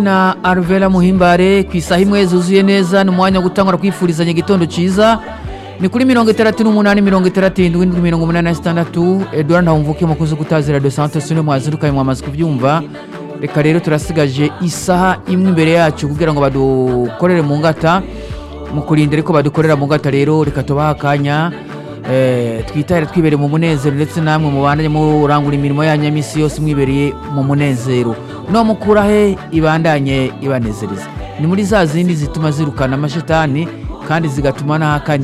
na Arvela Muhimbare ku isaha imwe zuzuye neza ni umwanya wo gutangura kwifurizanya igitondo cyiza ni kuri mirongo itandatu n'umunani mirongo itandatu irindwi n'indwi mirongo umunani na zitandatu Edouard Ntawumvuke umukozi gutazira de Santos niwe mwazirukanye mwamaze kubyumva reka rero turasigaje isaha imwe imbere yacu kugira ngo badukorere mu ngata mu kurinda ariko badukorera mu ngata rero reka tubaha akanya eh, twitahire twibereye mu munezero ndetse namwe mubandanye murangura imirimo yanyu ya misi yose mwibereye mu munezero no mukura he ibandanye ibanezereza ni muri za zindi zituma zirukana amashetani kandi zigatuma n'ahakanye